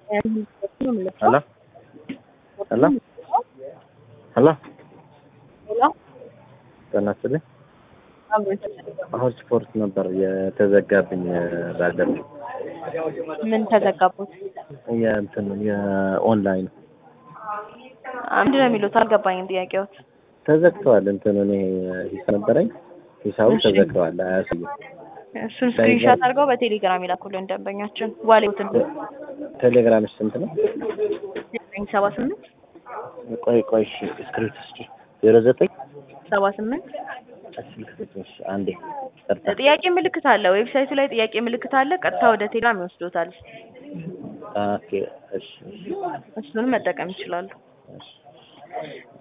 Hello hello hello ጤና ይስጥልኝ አሁን ስፖርት ነበር የተዘጋብኝ ባለፈው ምን ተዘጋቦት? የእንትን የኦንላይን ምንድን ነው የሚሉት? አልገባኝም ጥያቄዎት። ተዘግተዋል። እንትን እኔ ሂሳብ ነበረኝ ሂሳቡ እሺ። ተዘግተዋል፣ አያሳይም። እሱን ስክሪንሻት አድርገው በቴሌግራም ይላኩልን ደንበኛችን። ዋሌትን ቴሌግራምሽ ስንት ነው? ዘጠኝ ሰባ ስምንት ቆይ ቆይ እሺ፣ ስክሪፕት እስኪ ዜሮ ዘጠኝ ሰባ ስምንት ስልክ ስጪኝ፣ እሺ፣ አንዴ ይቅርታ። ጥያቄ ምልክት አለ። ዌብሳይቱ ላይ ጥያቄ ምልክት አለ። ቀጥታ ወደ ቴሌግራም ይወስዶታል። ኦኬ፣ እሺ፣ እሺ፣ እሱንም መጠቀም ይችላሉ። እሺ